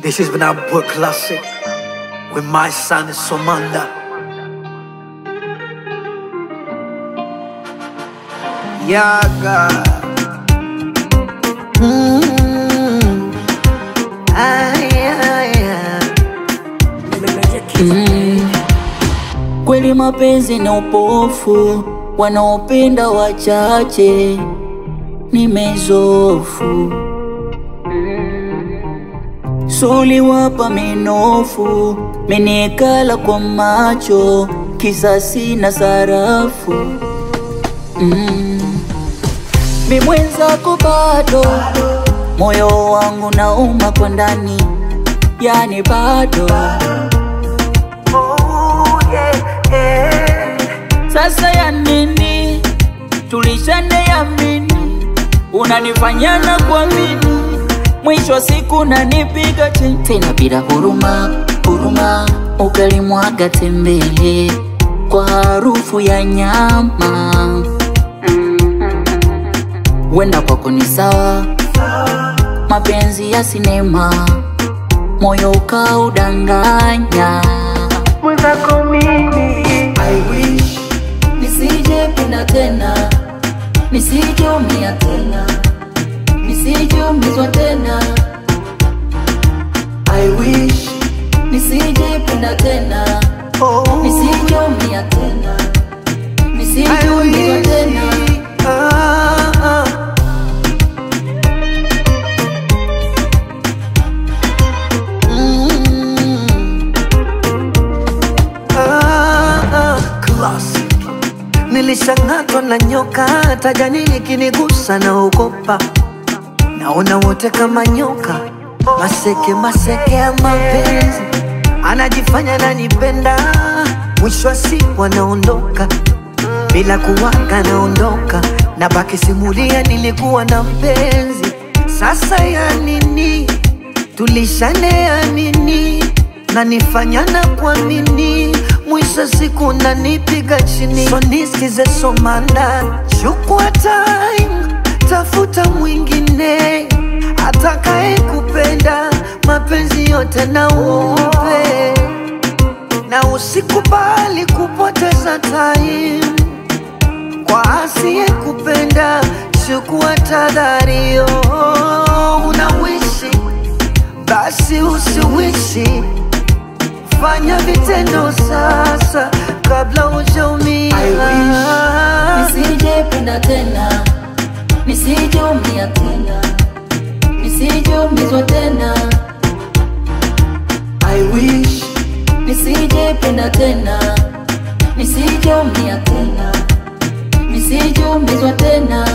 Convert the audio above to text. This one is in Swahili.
This has been our book classic with my son Somanda. Yaga. Mm. Ay, ay, ay. Kweli mapenzi ni upofu, wanaopenda wachache, nimezofu suli wapa minofu, menikala kwa macho, kisasi na sarafu mm. Mi mwenzako bado, moyo wangu nauma kwa ndani, yani bado Oh, yeah, yeah. Sasa ya nini tulishane yamini, unanifanya na kuamini, mwisho wa siku nanipiga chini tena bila huruma, huruma ukalimwaga tembele kwa harufu ya nyama. Wenda kwako ni sawa, mapenzi ya sinema, moyo ukaudanganya Mwenzako mimi I wish Nisije penda tena, nisije umia tena, nisije umizwa tena, I wish nisije penda tena, oh nisije umia tena, nisije I umizwa wish tena. ah, ah. Mm. Ah, ah. Classic. Nilishang'atwa na nyoka, hata jani likinigusa naogopa. Naona wote kama nyoka, maseke maseke ya mapenzi, anajifanya nanipenda, mwisho wa siku anaondoka bila kuwaga, naondoka na baki simulia, nilikuwa na mpenzi. Sasa ya nini? Tulishane ya nini? nanifanya na kuamini, mwisho siku nanipiga chini. So nisikize Somanda, chukua time, tafuta mwingine atakaye kupenda mapenzi yote na umpe, na usikubali kupoteza time kwa asiye kupenda. Chukua tahadhario, unawishi basi usiwishi fanya vitendo sasa kabla hujaumia. Nisije penda tena, nisije umia tena, nisije umizwa tena, I wish nisije penda tena, nisije umia tena, nisije umizwa tena.